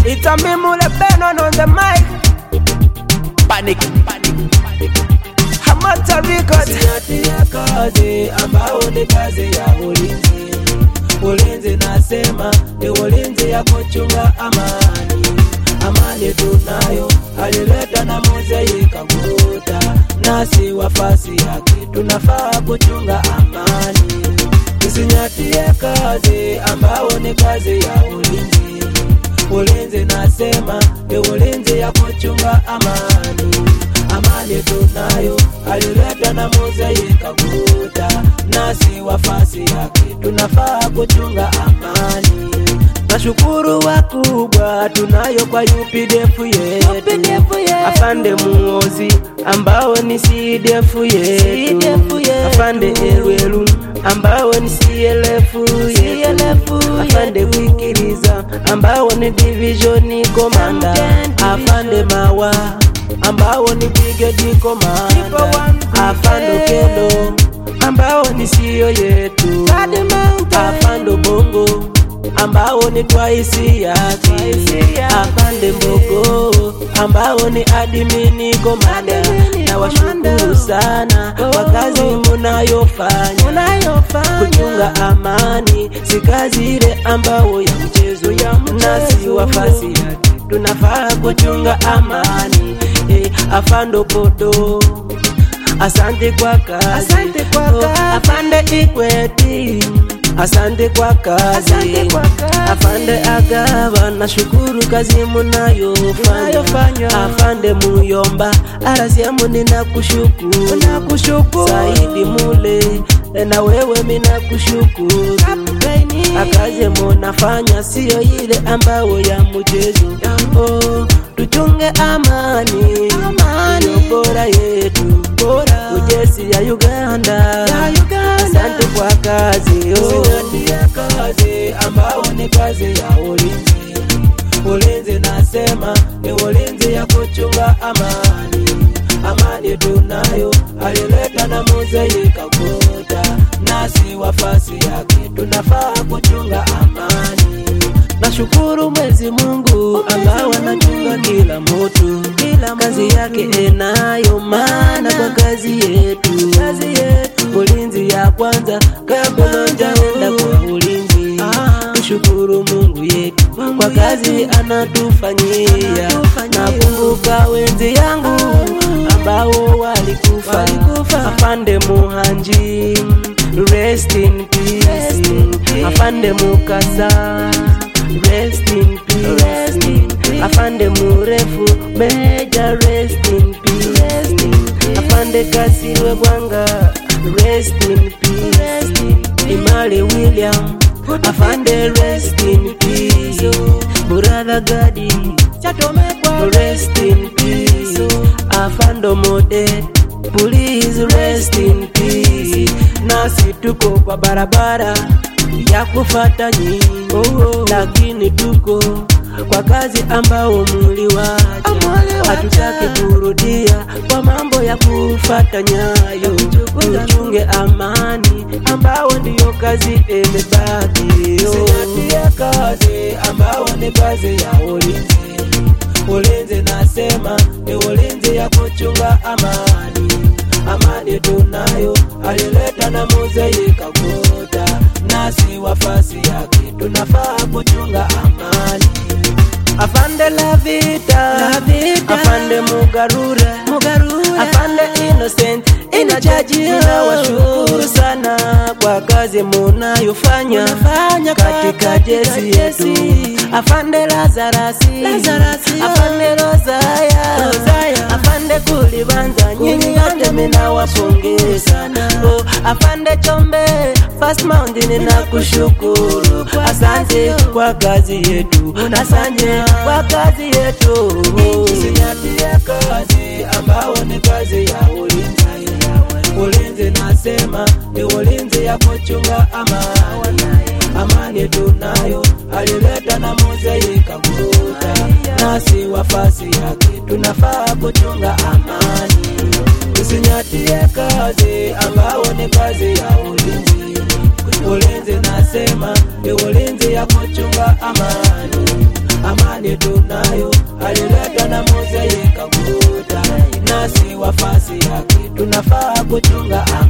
It's a me Mule Benon on the mic. Panic. Hamata Records. Zingatia kazi ambao ni kazi ya ulinzi. Ulinzi nasema ni ulinzi ya kuchunga amani. Amani tunayo alileta na Mose ikakuta, nasi wafasi yake tunafaa kuchunga amani. Tusinyatie kazi ambao ni kazi ya ulinzi. Ulinzi nasema ni ulinzi ya kuchunga amani. Amani tunayo alileta na Mose ikakuta, nasi wafasi yake tunafaa kuchunga amani. Nashukuru wakubwa tunayo kwa UPDF yetu, afande muozi ambao ni CDF yetu, afande Elwelu ambao ni CLF yetu, afande Wikiriza ambao ni division commander, afande Mawa ambao ni brigade commander, afande Kelo ambao ni CEO yetu, afande Bongo ambao ni twaisi yake, afande Mbogo ambao ni admini komanda. Na washukuru sana kwa kazi munayofanya kuchunga amani, si kazi ile ambao ya mchezo ya nasi wafasi yake tunafaa kuchunga amani. Eh, afando Podo Asante kwa kazi, Asante kwa Oh, kazi. afande Ikweti, asante kwa kazi, Asante kwa kazi. afande Agaba, nashukuru kazi munayofanya, Munayofanya. afande Muyomba, arasiamu ninakushukuru, Nakushukuru. Saidi Mule, na wewe minakushukuru akaze munafanya siyo ile ambao ya mchezo oh, tuchunge amani amani bora yetu bora ujesi ya Uganda, Ya Uganda. asante kwa kazi oh. kazi ambao ni kazi ya ulinzi ulinzi nasema ni ulinzi ya kuchunga amani amani tunayo alileta na Mose ikakuta nasi wafasi yake tunafaa kuchunga amani nashukuru Mwenyezi Mungu ambao anachunga kila mtu kazi yake enayo maana kwa kazi yetu ulinzi ya kwanza kabla jaenda kwa ulinzi tushukuru Mungu yetu kwa kazi anatufanyia nakumbuka wenzi yangu ambao walikufa afande Muhanji rest in peace afande Mukasa rest in peace afande Murefu Meja rest in peace afande Kasiwe Gwanga rest in peace Imali William afande rest in peace Brother Gadi rest in peace afando mode please rest in peace nasi tuko kwa barabara ya kufata nyinyi lakini tuko kwa kazi ambao muliwacha hatutaki kurudia kwa mambo ya kufata nyayo tuchunge amani ambao ndiyo kazi imebaki Zingatia kazi ambao ni kazi ya ulinzi ulinzi nasema ni ulinzi ya kuchunga amani amani tunayo alileta na Mose ikakuta nasi wafasi yake tunafaa kuchunga amani afande la vita, afande mugarura, afande innocent inachaji inawashukuru sana kwa kazi munayofanya katika jesi yetu afande lazarasi afande rozaya afande kulibanza nyinyi yote minawapongeza oh, afande chombe First Mountain ninakushukuru, asante kwa kazi yetu, asante kwa kazi yetu. Usinyatie kazi ambao ni kazi ya ulinzi. Ulinzi nasema ni ulinzi ya kuchunga amani, amani tunayo alileta na Mose ikakuta, nasi wafasi yake tunafaa kuchunga amani. Usinyatie kazi ambao ni kazi ya ulinzi. Ulinzi nasema ni ulinzi ya kuchunga amani, amani amani tunayo alileta na Musa yekaguta nasi wafasi yake tunafaa kuchunga amani